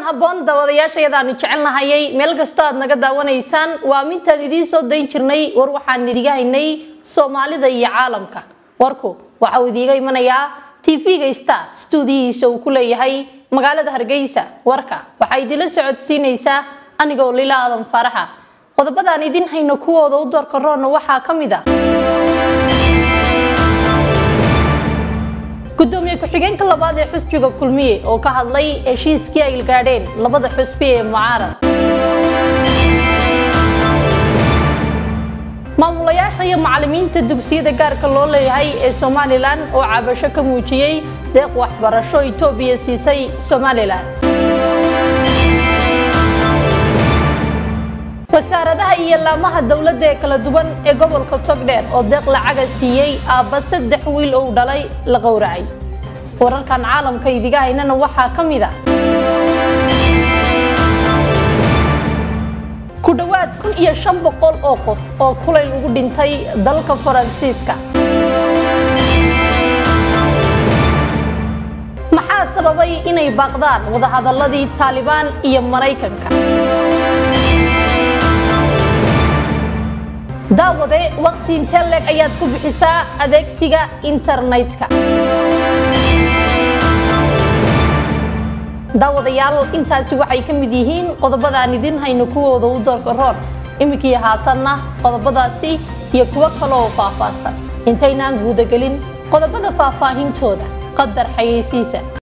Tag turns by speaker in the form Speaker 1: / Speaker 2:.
Speaker 1: habboon daawadayaashayadaanu jecelnahayay meel kastoo aad naga daawanaysaan waa mintaan idiin soo dayn jirnay war waxaan idiga haynay soomaalida iyo caalamka warku waxa uu idiiga imanayaa tv-ga star stuudiyihiisa uu ku leeyahay magaalada hargeysa warka waxaa idinla socodsiinaysaa anigoo lila aadan faaraxa qodobadaan idin hayno kuwooda u doorka roonna waxaa ka mid a gudoomiye ku-xigeenka labaad ee xusbiga kulmiye oo ka hadlay heshiiskii ay gaadheen labada xusbi ee mucaarad maamulayaasha iyo macalimiinta dugsiyada gaarka loo leeyahay ee somalilan oo cabasho ka muujiyey deeq waxbarasho itoobiya siisay somalilan wasaaradaha iyo laamaha dowladda ee kala duwan ee gobolka togdheer oo deeq lacaga siiyey aabba saddex wiil ou dhalay la qowracay wararkan caalamka idiga haynana waxaa ka mid a ku dhowaad kun iyo shan boqol oo qof oo kulayl ugu dhintay dalka faransiiska maxaa sababay inay baaqdaan wadahadaladii taalibaan iyo maraykanka daawade waqti intee leeg ayaad ku bixisaa adeegsiga internetka daawadayaal intaasi waxay ka mid yihiin qodobadaan idin hayno kuwooda u doorka roon iminkii haatanna qodobadaasi iyo kuwo kaleoo faahfaahsan intaynaan guudagelin qodobada faahfaahintooda qadar xayeysiisa